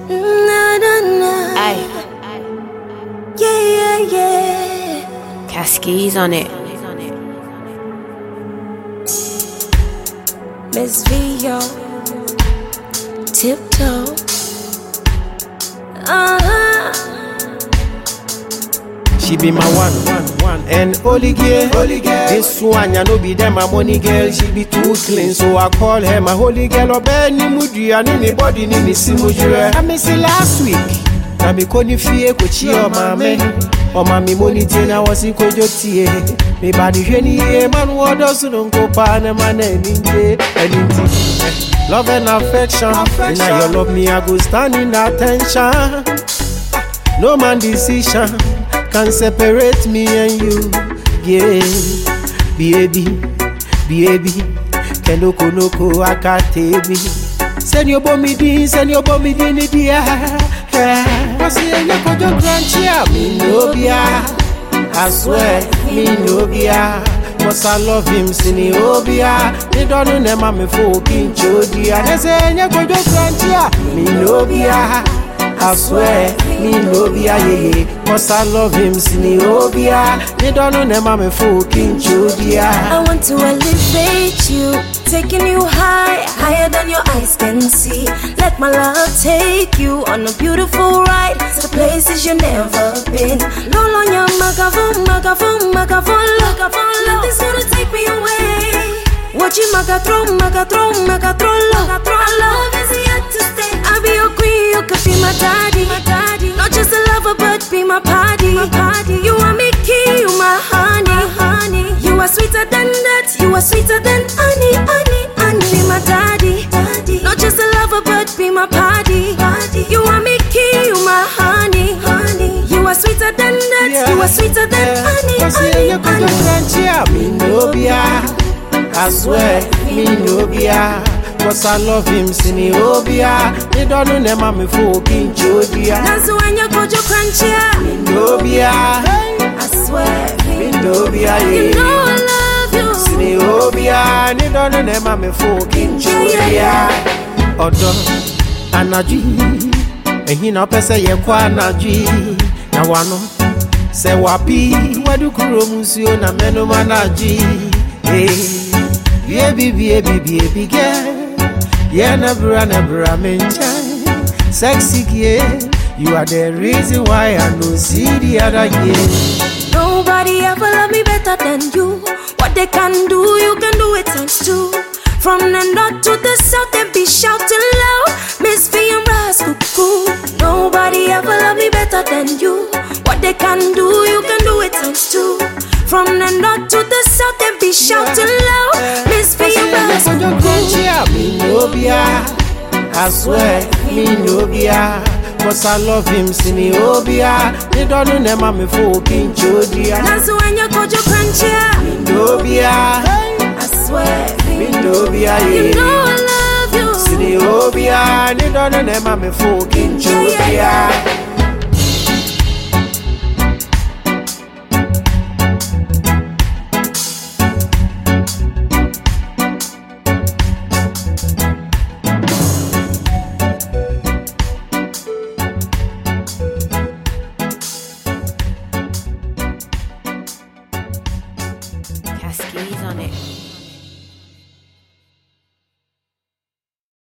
Na na na. Aye, Yeah, yeah, yeah. Cascades on it. Miss Vio. Tiptoe. Uh huh. She be my one, one, one and only girl. Holy girl. This one, ya no be them my money girl. She be too clean, so I call her my holy girl. Obe ni mudi ya ni body ni ni simu jure. I miss it last week. Na mi ko ni fie ko chi o mame. O mami mo ni tie na wasi ko jo tie. Mi ba di hwe ni ye man wo do su no ko pa na man ni nje. Eni ti. Love and affection. affection. Now you love me, I go stand in attention. No man decision can separate me and you. Yeah, baby, baby. Kenoko noko akatebi. Send your bomb din, send your bomb din in the air. Cause you ain't kojo grandchia, me no bia. I swear, me no bia. Cause I love him, sini obia. They don't know them, I'm a fucking chodia. They say, ain't kojo grandchia, me no bia. I swear, me no be a ye Cause I love him, sini obia They don't know them, I'm a fucking chodia I want to elevate you, taking you high, higher than your eyes can see. Let my love take you on a beautiful ride to places you've never been. Roll on your microphone, microphone, microphone, microphone. Nothing's gonna take me away. Watch you magatron, magatron, magatron, magatron. Our love is here to stay. I'll be your queen, you could be my daddy, my daddy. Not just a lover, but be my party, my party. You are me key, you my honey, honey. You are sweeter than that, you are sweeter than honey, honey, honey. Be my daddy, daddy. Not just a lover, but be my party, party. You are me key, you my honey, honey. You are sweeter than that, you are sweeter than honey, Cause honey, you kojo honey. grandchia, me no bia I swear, me no bia Cause I love him, sini obia They don't know them, I'm a fucking chodia Dance when you go to crunchy. No bia, I swear, me no bia you know yeah I love you. Sini obia, they don't know them, I'm a fucking chodia Odo, anadwi Ehi na ọpẹ sẹ yẹ kọ anadwi Na wano sẹ wapi Wadu kuro mu nsuo na mẹnu ma anadwi Bie bi bie bi bie bi gẹ Yẹ na bra na bra me nkyẹn Sexy gie You are the reason why I no see the other year Nobody ever love me better than you. What they can do, you can do it times two. From the north to the south, they be shouting loud. Miss V and Ras Cuckoo. Nobody ever love me better than you. What they can do, you can do it times two. From the north to the south, they be shouting loud. Miss V and Ras Cuckoo. Me no bia I swear, me no bia Cause I love him, sini obia They don't know them, I'm a fucking chodia Dance when you go to crunchy. No bia, I swear, me no bia you know yeah I love you. Sini obia They don't know them, I'm a fucking chodia